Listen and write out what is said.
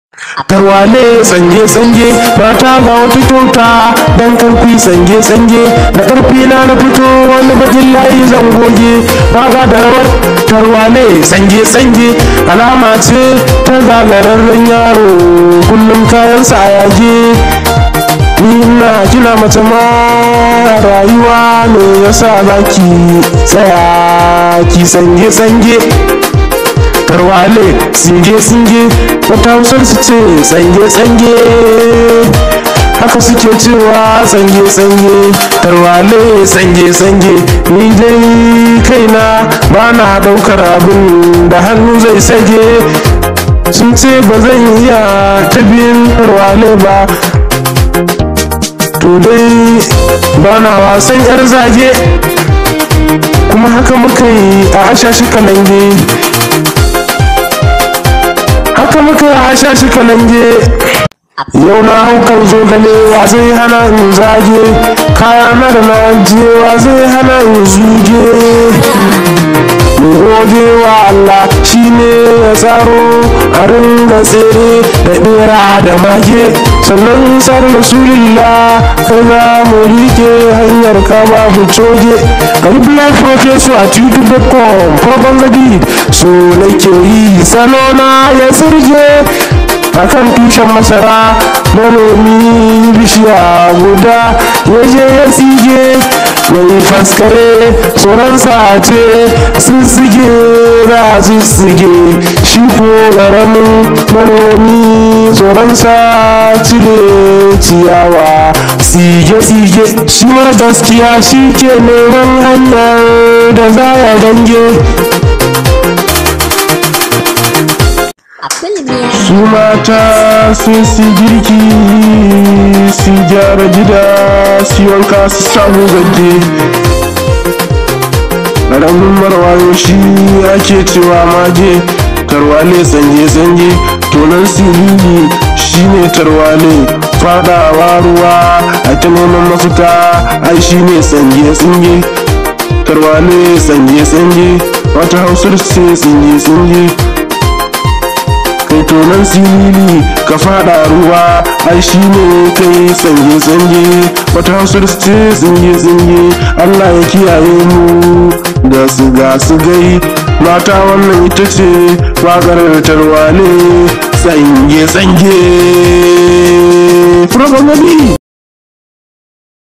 tarwale sange-sange mata ga wata kyauta dan karfi sange-sange da karfi na na fito wani bakin layi zan goge raga da rawar tarwale sange-sange alama ce ta zagararren yaro kullum kayansa a yage ni ina kina mace ma rayuwa ne yasa zaki tsaya ki sange-sange tarwale singe-singe wata hausar su ce tsange-tsange haka suke cewa tsange-tsange tarwale tsange-tsange ni dai kaina ba na daukar abin da hannu zai sage sun ce ba zan iya tabin tarwale ba to dai ba na wasan yar zage kuma haka muka yi a ashashi kalange haka muka hasha shi kalange yau na haukan zo gane wa zai hana in zage kaya na da na ajiye wa zai hana in zuge gode wa Allah shi ne ya tsaro a ringa tsere da bera da mage sannan sar rasulillah kai za mu rike hanyar kama mu coge gari black professor a youtube.com farkon gadi so nake yi salona ya sirge akan tushen masara manomi bishiya guda ya je ya tsige mai faskare tsoronsa ce sun sige za su sige shi ko ƙaramin manomi tsoronsa cire ciyawa sige-sige shi ma gaskiya shi ke neman hanyar da za ya gange su mata sai su girki su gyara gida su wanka su samu gage ƙaramin marwayo shi ake cewa mage tarwale sanje-sanje tonon siriri shine tarwale fadawa ruwa a ta neman mafita ai shine sanje-sanje tarwale sanje-sanje wata hausar ce sanje-sanje kai tonon silili ka fada ruwa ai shi ne kai sange sange wata hausar ce tsinge tsinge allah ya kiyaye mu da su ga su gai mata wannan ita ce wakar tarwale sange sange Furabangami